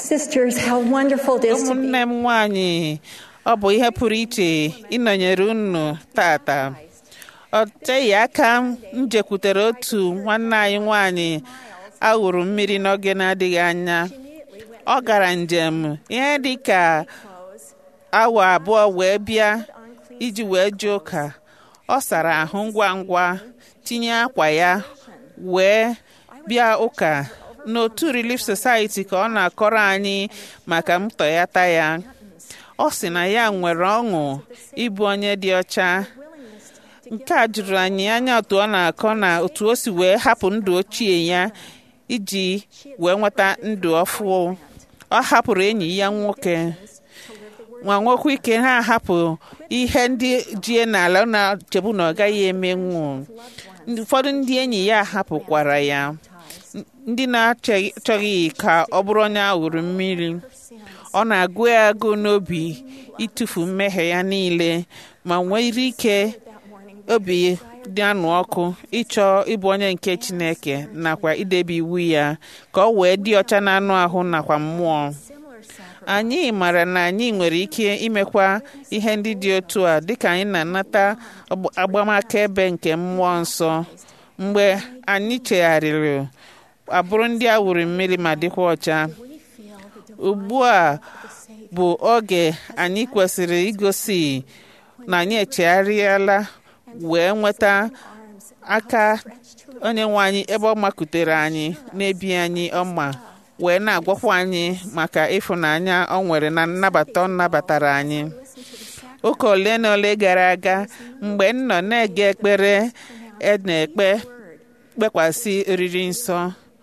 Sisters, how wonderful it is to be ụmụnne m nwanyị ọ bụ ihe pụrụ iche ịnọnyere unu tata ọ teghị aka m jekwutere otu nwanne anyị nwanyị awụrụ mmiri n'oge na-adịghị anya ọ gara njem ihe dị ka awa abụọ wee bịa iji wee jee ụka ọ sara ahụ ngwa ngwa tinye akwa ya wee bịa ụka n'otu Relief Society ka ọ na-akọrọ anyị maka ntọyata ya ọ sị na ya nwere ọṅụ ịbụ onye dị ọcha nke a jụrụ anyị anya otu ọ na-akọ na otu o si wee hapụ ndụ ochie ya iji wee nweta ndụ ọfụ ọ hapụrụ enyi ya nwoke nwa nwekwa ike ha ahapụ ihe ndị jie n'ala na-chebu na ọ gaghị emenwu ụfọdụ ndị enyi ya hapụkwara ya ndị na-achọghị ka ọ bụrụ onye ahụrụ mmiri ọ na-agụ ya agụ n'obi ịtụfu mmehie ya niile ma nwere ike obi dị anụ ọkụ ịchọ ịbụ onye nke Chineke nakwa idebe iwu ya ka ọ wee dị ọcha n'anụ ahụ nakwa mmụọ anyị mara na anyị nwere ike imekwa ihe ndị dị otu a dịka anyị na-anata agbamakaebe nke mmụọ nsọ mgbe anyị chegharịrị abụrụ ndị a wuru mmiri ma dịkwa ọcha ugbu a bụ oge anyị kwesịrị igosi na anyị echegharịala wee nweta aka onye nwe anyị ebe ọ makutere anyị na-ebi anyị ọma wee na-agwakwa anyị maka ịfụnanya ọ nwere na nnabata ọ nabatara anyị ụka ole na ole gara aga mgbe m nọ na-ege ekpere e na-ekpe kpekwasị oriri nsọ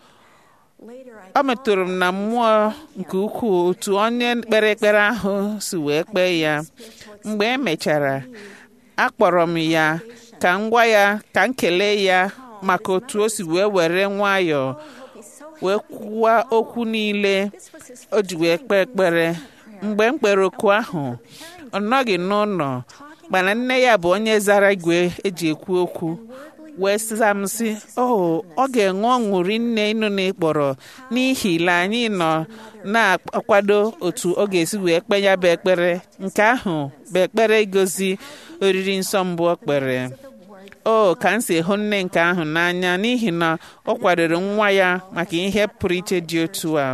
ọ metụrụ m na mmụọ nke ukwuu otu onye kpere ekpere ahụ si wee kpee ya mgbe e mechara akpọrọ m ya ka m gwa ya ka m kelee ya maka otu o si wee were nwayọọ wee kwuwa okwu niile o ji wee kpee ekpere mgbe m kpere oku ahụ ọ nọghị n'ụlọ mana nne ya bụ onye zara igwe eji ekwu okwu wee sịza m sị o ọ ga-enwe ọṅụ rinne ịnụ na ịkpọrọ n'ihi na anyị nọ na-akwado otu ọ ga-esi wee kpe ya bụ ekpere nke ahụ bụ ekpere igozi oriri nsọ mbụ ọ kpere o ka m si hụ nne nke ahụ n'anya n'ihi na ọ kwadoro nwa ya maka ihe pụrụ iche dị otu a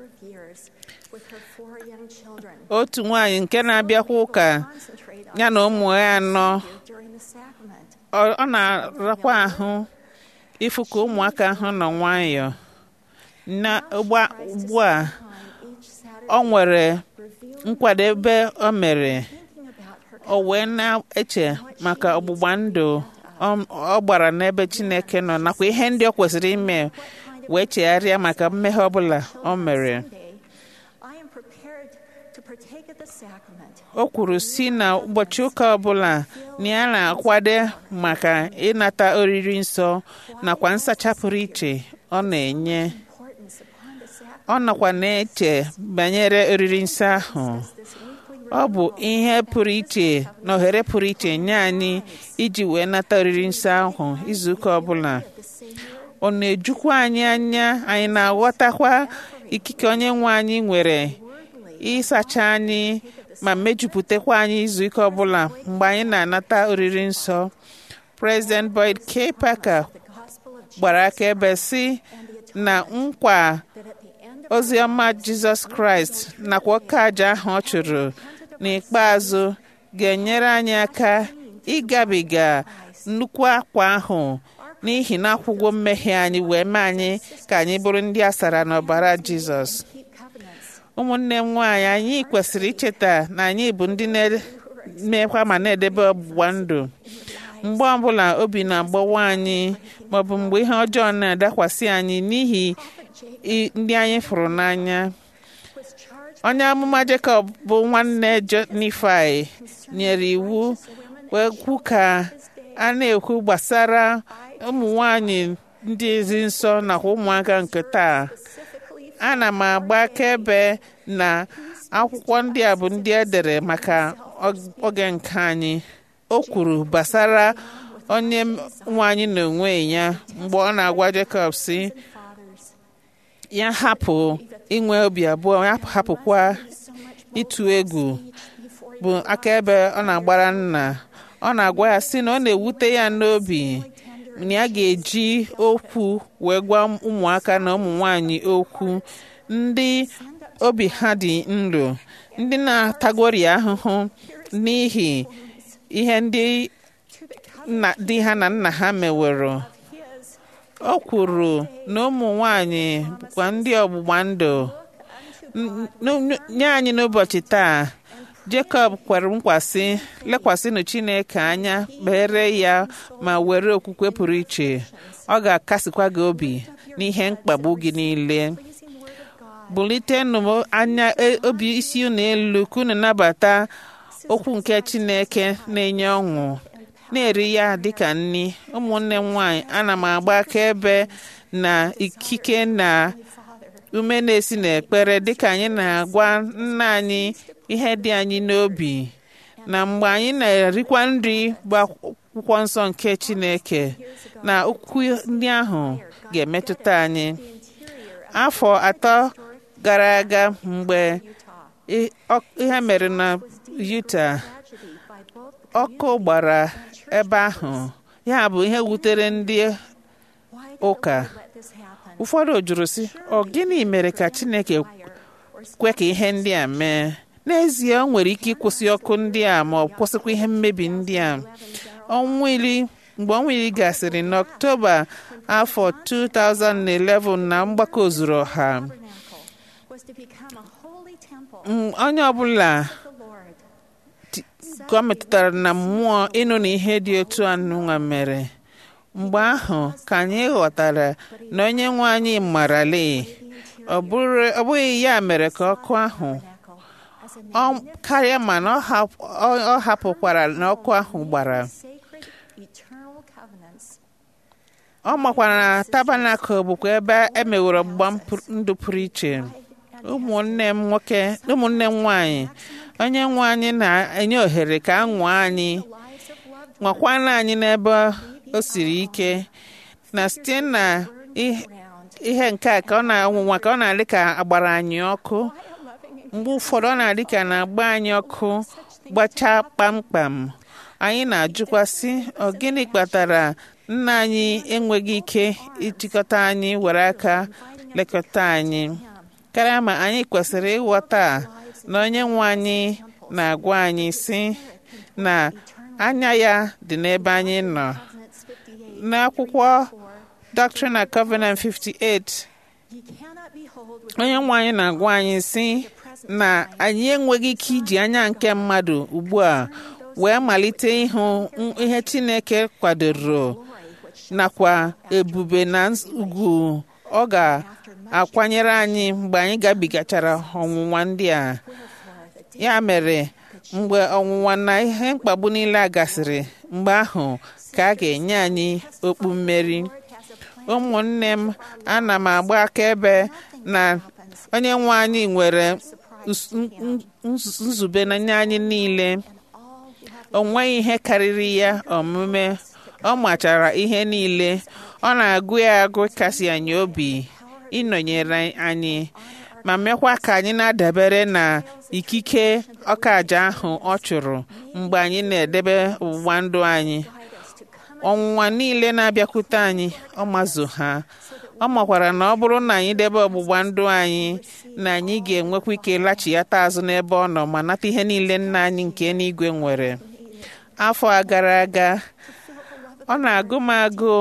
otu nwaanyị nke na-abịakwa ụka ya na ụmụ ya anọ ọ na-arakwa ahụ ịfụ ka ụmụaka ahụ nọ nwayọọ na ugbu a ọ nwere nkwadebe o mere o wee na-eche maka ọgbụgba ndụ ọ gbara n'ebe Chineke nọ nakwa ihe ndị ọ kwesịrị ime wee chegharịa maka mmehie ọbụla o mere o kwuru si na ụbọchị ụka ọbụla na ya na-akwado maka ịnata oriri nsọ nakwa nsacha pụrụ iche ọ na-enye ọ nakwa na-eche banyere oriri nsọ ahụ ọ bụ ihe pụrụ iche na ohere pụrụ iche nye anyị iji wee nata oriri nsọ ahụ izuụka ọbụla ọ na-ejukwa anyị anya anyị na-aghọtakwa ikike onye nwe anyị nwere ịsacha anyị ma mejupụtakwa anyị izuụka ọbụla mgbe anyị na-anata oriri nsọ President Boyd K. Parker gbara akaebe sị na nkwa oziọma Jizọs Kraịst nakwa ọka aja ahụ ọ chụrụ n'ikpeazụ ga-enyere anyị aka ịgabiga nnukwu akwa ahụ n'ihi na akwụgwọ mmehie anyị wee mee anyị ka anyị bụrụ ndị a sara n'ọbara Jizọs ụmụnne m nwaanyị anyị kwesịrị icheta na anyị bụ ndị na-emekwa ma na-edebe ọgbụgba ndụ mgbe ọbụla obi na-agbawa anyị maọbụ mgbe ihe ọjọọ na-adakwasị anyị n'ihi ndị anyị fụrụ n'anya onye amụma Jekọb bụ nwanne Nifai nyere iwu wee kwu ka a na-ekwu gbasara ụmụ nwanyị ndị ezi nsọ nakwa ụmụaka nke taa ana m agba akaebe na akwụkwọ ndị a bụ ndị edere maka oge nke anyị o kwuru gbasara onye nwe anyị na onwe ya mgbe ọ na-agwa Jekọb si ya hapụ inwe obi abụọ ya hapụkwa ịtụ egwu bụ akaebe ọ na-agbara nna ọ na-agwa ya sị na ọ na-ewute ya n'obi na ya ga-eji okwu wee gwa ụmụaka na ụmụ nwanyị okwu ndị obi ha dị nro ndị na-atagori ahụhụ n'ihi ihe ndị di ha na nna ha meworo o kwuru na ụmụ nwanyị bụkwa ndị ọgbụgba ndụ nye anyị n'ụbọchị taa Jekọb kwere nkwasị lekwasịnụ Chineke anya kpere ya ma were okwukwe pụrụ iche ọ ga-akasịkwa gị obi n'ihe mkpagbu gị niile bulitenụ anya obi isi unu elu ka unu nabata okwu nke Chineke na-enye ọṅụ na-eri ya dịka nni ụmụnne m nwanyị ana m agba akaebe na ikike na ume na-esi n'ekpere dịka anyị na-agwa nna anyị ihe dị anyị n'obi na mgbe anyị na-erikwa nri bụ akwụkwọ nsọ nke Chineke na okwu ndị ahụ ga-emetụta anyị afọ atọ gara aga mgbe ihe mere na Utah ọkụ gbara ebe ahụ ya bụ ihe wutere ndị ụka ụfọdụ jụrụ sị ọ gịnị mere ka Chineke kwe ka ihe ndị a mee n'ezie ọ nwere ike ịkwụsị ọkụ ndị a ma ọ kwụsịkwa ihe mmebi ndị a ọnwa iri mgbe ọnwa iri gasịrị n'ọktoba afọ 2011 na mgbakọ ozuru ọha onye ọbụla ka ọ metụtara na mmụọ ịnụ na ihe dị otu anụnwa mere mgbe ahụ ka anyị ghọtara na onye nwe anyị marali ọ bụghị ya mere ka ọkụ ahụ karịa mana ọ hapụkwara na ọkụ ahụ gbara ọ makwara na tabanakụl bụkwa ebe emeworo ọgbụgba ndụ pụrụ iche ụmụnne m nwoke ụmụnne m nwanyị onye nwe anyị na-enye ohere ka a nwụọ anyị nwakwana anyị n'ebe o siri ike na site na ihe nke a ka ọ na-anwụnwa ka ọ na-adị ka agbara anyị ọkụ mgbe ụfọdụ ọ na-adị ka na-agba anyị ọkụ gbachaa kpamkpam anyị na-ajụkwa sị ọ gịnị kpatara nna anyị enweghị ike ịchịkọta anyị were aka lekọta anyị karịa ma anyị kwesịrị ịghọta na onye nwe anyị na-agwa anyị sị na anya ya dị n'ebe anyị nọ n'akwụkwọ Doctrine and Covenant 58 onye nwe anyị na-agwa anyị sị na anyị enweghị ike iji anya nke mmadụ ugbu a wee malite ịhụ ihe Chineke kwadoro nakwa ebube na ugwu ọ ga-akwanyere anyị mgbe anyị gabigachara ọnwụnwa ndị a ya mere mgbe ọnwụnwa na ihe mkpagbu niile a gasịrị mgbe ahụ ka a ga-enye anyị okpu mmeri ụmụnne m ana m agba akaebe na onye nwe anyị nwere nzube n'anya anyị niile o nweghị ihe karịrị ya omume ọ machara ihe niile ọ na-agụ ya agụ kasị anyị obi ịnọnyere anyị ma mekwa ka anyị na-adabere na ikike ọkaja ahụ ọ chụrụ mgbe anyị na-edebe ọgbụgba ndụ anyị ọnwụnwa niile na-abịakwute anyị ọ mazụ ha ọ makwara na ọ bụrụ na anyị debe ọgbụgba ndụ anyị na anyị ga-enwekwa ike lachighata azụ n'ebe ọ nọ ma nata ihe niile nna anyị nke n'igwe nwere afọ a gara aga ọ na-agụ m agụụ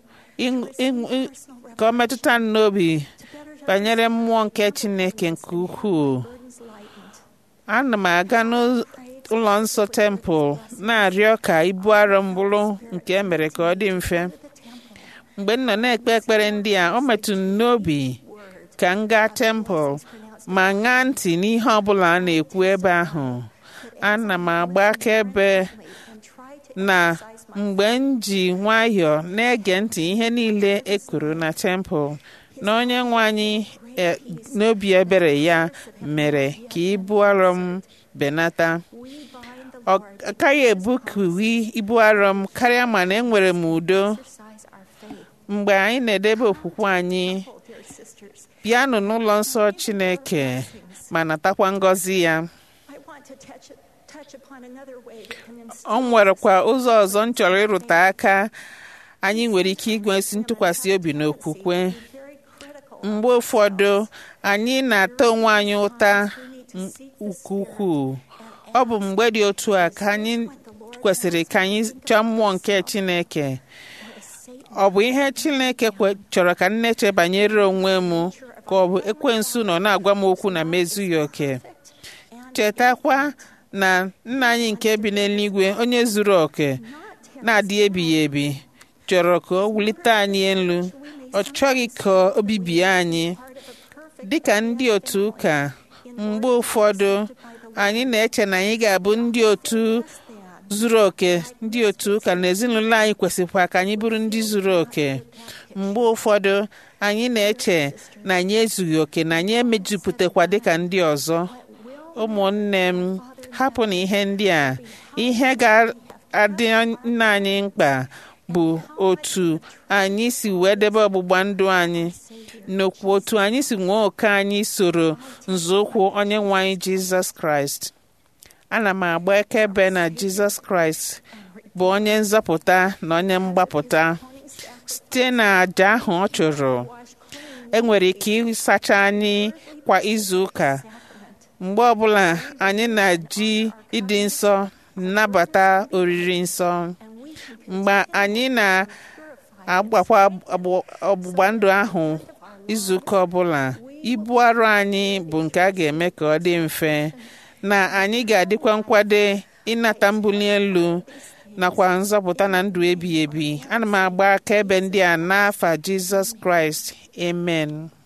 ka ọ metụta m n'obi banyere mmụọ nke Chineke nke ukwuu ana m aga n'ụlọ nsọ tempụl na-arịọ ka ibu arọ m bụrụ nke emere ka ọ dị mfe mgbe m nọ na-ekpe ekpere ndị a ọ metụ m n'obi ka m gaa tempụl ma ṅaa ntị n'ihe ọbụla a na-ekwu ebe ahụ ana m agba akaebe na mgbe m ji nwayọọ na-ege ntị ihe niile e kwuru na tempụl na onye nwe anyị n'obi ebere ya mere ka ibu arọ m benata ọ gaghị ebukuwi ibu arọ m karịa mana enwere m udo mgbe anyị na-edebe okwukwe anyị bịanụ n'ụlọ nsọ chineke ma natakwa ngọzi ya I want to touch, touch upon another way that can ọ nwerekwa ụzọ ọzọ m chọrọ ịrụte aka anyị nwere ike igwesi ntụkwasị obi n'okwukwe be very critical. mgbe ụfọdụ anyị na-ata onwe anyị ụta nke ukwuu ọ bụ mgbe dị otu a ka anyị kwesịrị ka anyị chọọ mmụọ nke chineke ọ bụ ihe chineke kwe- chọrọ ka m na-eche banyere onwe m ka ọ bụ ekwensu nọ na-agwa m okwu na mezughị oke chetakwa na nna anyị nke bi n'eluigwe onye zuru oke na-adị ebighị ebi chọrọ ka o wulite anyị elu ọ chọghị ka o bibie anyị dịka ndị otu ụka mgbe ụfọdụ anyị na-eche na anyị ga-abụ ndị otu zuru oke ndị otu ụka na ezinụlọ anyị kwesịkwa ka anyị bụrụ ndị zuru oke mgbe ụfọdụ anyị na-eche na anyị ezughị oke na anyị emejupụtakwa dịka ndị ọzọ ụmụnne m hapụ na ihe ndị a ihe ga-adị nna anyị mkpa bụ otu anyị si wee debe ọgbụgba ndụ anyị n'okwu otu anyị si nwee oke anyị soro nzọụkwụ onye nwe anyị jizọs kraịst ana m agba akaebe na jizọs kraịst bụ onye nzọpụta na onye mgbapụta site na àjà ahụ ọ chụrụ enwere ike ịsacha anyị kwa izu ụka mgbe ọbụla anyị na-eji ịdị nsọ nnabata oriri nsọ mgbe anyị na-agbakwa agbụ- ọgbụgba ndụ ahụ izuụka ọbụla ibu arụ anyị bụ nke a ga-eme ka ọ dị mfe na anyị ga-adịkwa nkwade ịnata mbuli elu nakwa nzọpụta na ndụ ebighị ebi ana m agba akaebe ndị a n'afa jizọs kraịst amen